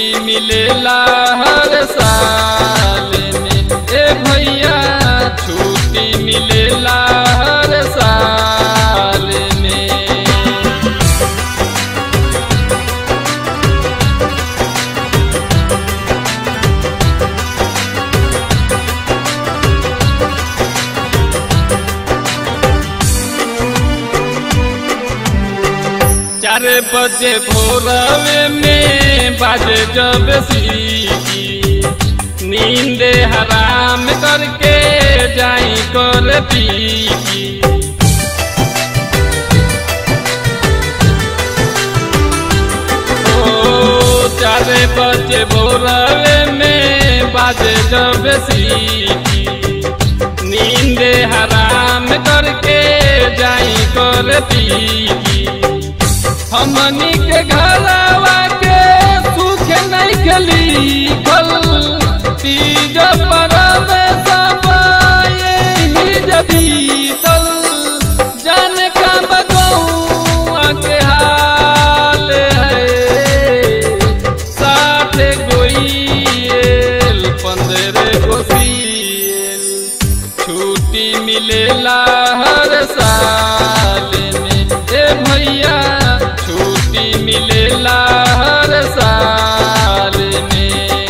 मिलेला हर साल में ए भैया छुट्टी मिलेला हर साल में चार बजे भोरवे में बाजे जब सीटी नींद हराम करके जाई कर पीकी ओ चार बजे भोरवे में बाजे जब सीटी नींद हराम करके जाई कर पीकी हमनी के घरवा के सुख नहीं खली फल तीज परब सब यही जबीतल जान का बगौआ के हाल है साथ गोइल पंद्रह गोसियल छुट्टी मिलेला हर साल में ए भैया छुट्टी मिलेला हर साल में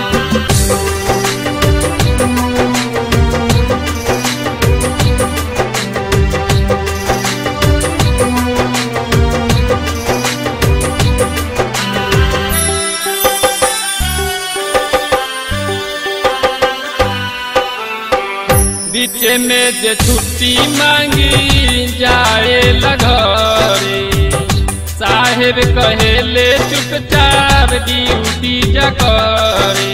बीच में जे छुट्टी मांगी जाए लगरे साहेब कहेले चुपचाप ड्यूटी जकरे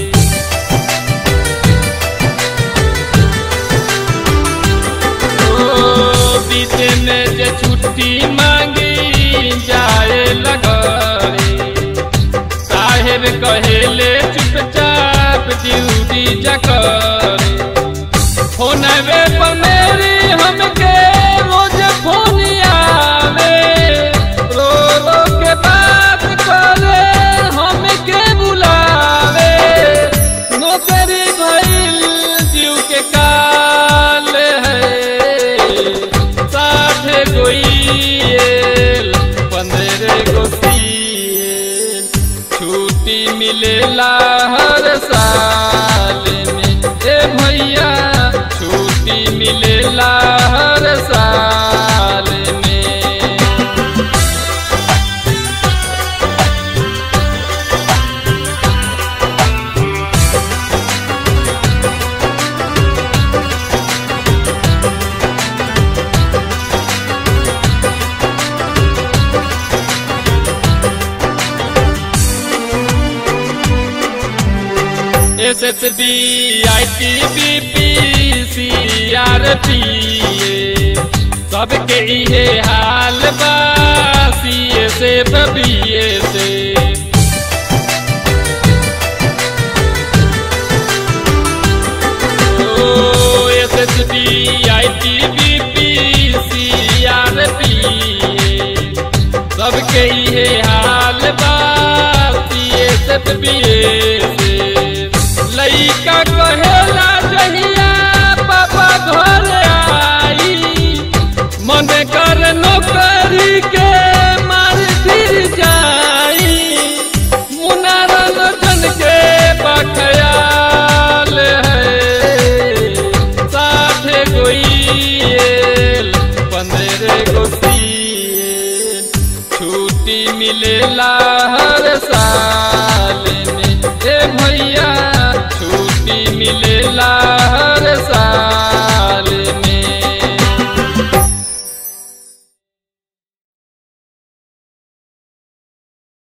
ओ बीच में जे छुट्टी मांगी जाए लगरे साहेब कहेले चुपचाप ड्यूटी जकरे फोनवे पर मेरी हमके रोज फोन आवे रो रो के बात करे हमके बुलावे नौकरी भइल जीव के काल है साठ गोइल पंद्रह गोसियल छुट्टी मिलेला हर साल में ए भैया छुट्टी मिलेला हर साल में S S B I T B P C R P सबके इहे हाल बा सी ए से बी ए से O S S B I T B P C R P सबके इहे हाल बा सी ए से बी ए से लइका कहेला जहिया पापा घर आई मन कर नौकरी के मार फिर जाई मुनारन जन के बखयाल है साठ गोइल पंद्रह गोसियल छुट्टी मिलेला हर साल में ए भैया छुट्टी मिलेला हर